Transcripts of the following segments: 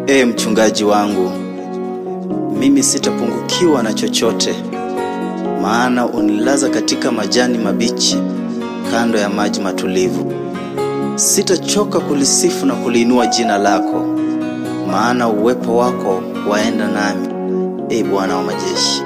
Ee mchungaji wangu, mimi sitapungukiwa na chochote, maana unilaza katika majani mabichi kando ya maji matulivu. Sitachoka kulisifu na kuliinua jina lako, maana uwepo wako waenda nami, ee Bwana wa majeshi.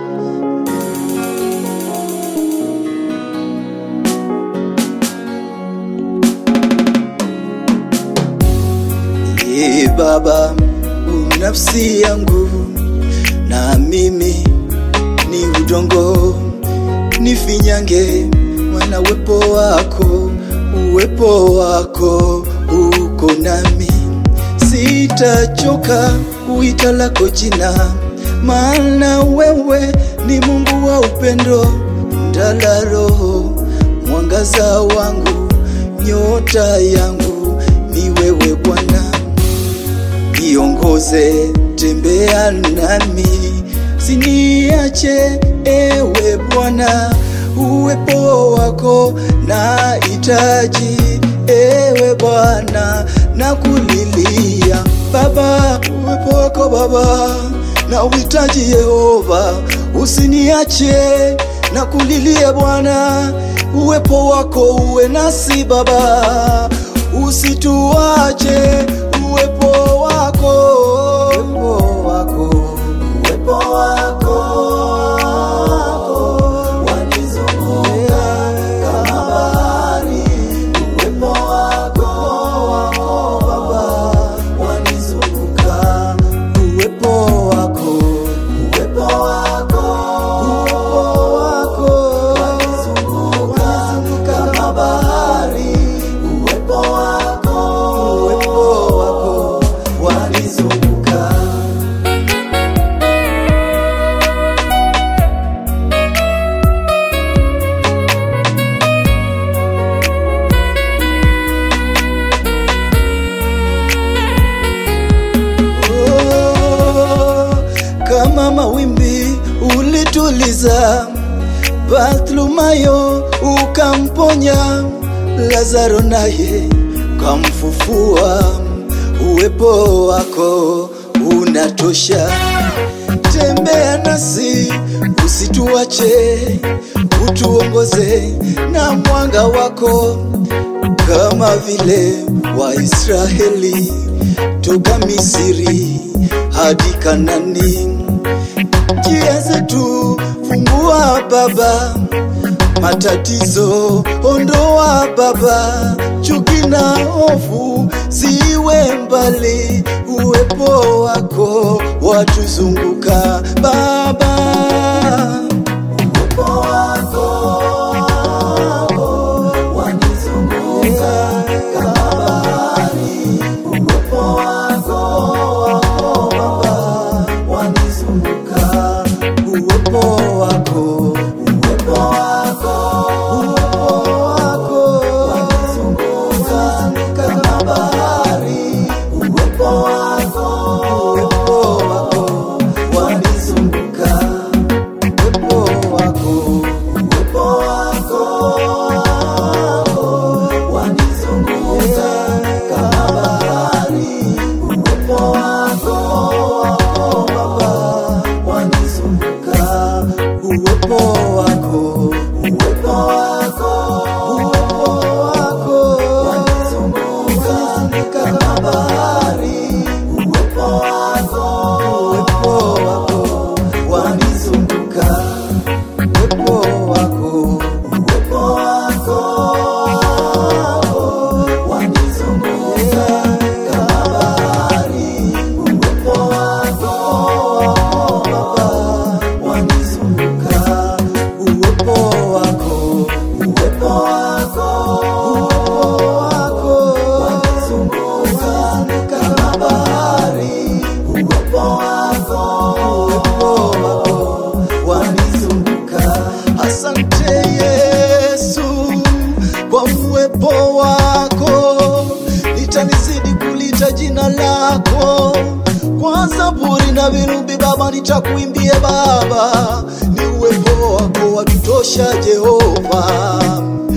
Ee Baba, u nafsi yangu na mimi ni udongo, nifinyange mwana uwepo wako, uwepo wako uko nami, sitachoka kuita lako jina, maana wewe ni Mungu wa upendo, ndala roho, mwangaza wangu, nyota yangu ni wewe Bwana niongoze, tembea nami, siniache ewe Bwana, uwepo wako na hitaji ewe Bwana, na kulilia Baba, uwepo wako Baba na uhitaji Yehova, usiniache na kulilia Bwana, uwepo wako uwe nasi Baba, usituache uwepo wako, uwepo wako, uwepo wako wanizunguka kama bahari, uwepo wako Baba wanizunguka, uwepo wako, uwepo wako, uwepo wako wanizunguka kama bahari, uwepo wako, uwepo wako wanizunguka. Oh, kama mawimbi ulituliza Bartholomayo ukamponya, Lazaro naye ukamfufua. Uwepo wako unatosha, tembea nasi, usituache, utuongoze na mwanga wako kama vile Waisraeli toka Misri hadi Kanani. Njia zetu fungua Baba, matatizo ondoa Baba, chuki na hofu ziwe mbali, uwepo wako watuzunguka Baba, uwepo wako wanizunguka kama bahari, uwepo wako Baba wanizunguka, uwepo wako, uwepo wako, uwepo wako wanizunguka kama bahari, uwepo wako, uwepo wako wanizunguka, uwepo wako, uwepo wako wanizunguka kama bahari, uwepo wako Baba wanizunguka, uwepo wako, uwepo wako, uwepo wako wanizunguka kama bahari, uwepo wako, uwepo wako wanizunguka, uwepo wako, uwepo wako wanizunguka kama bahari, uwepo wako Baba wanizunguka, uwepo wako, uwepo wako, uwepo wako wanizunguka kama bahari, uwepo wako, uwepo wako wanizunguka. Asante Yesu kwa uwepo wako, nitanizidi kulita jina lako kwa zaburi na vinubi Baba, nitakuimbie Baba, ni uwepo wako watutosha Jehova.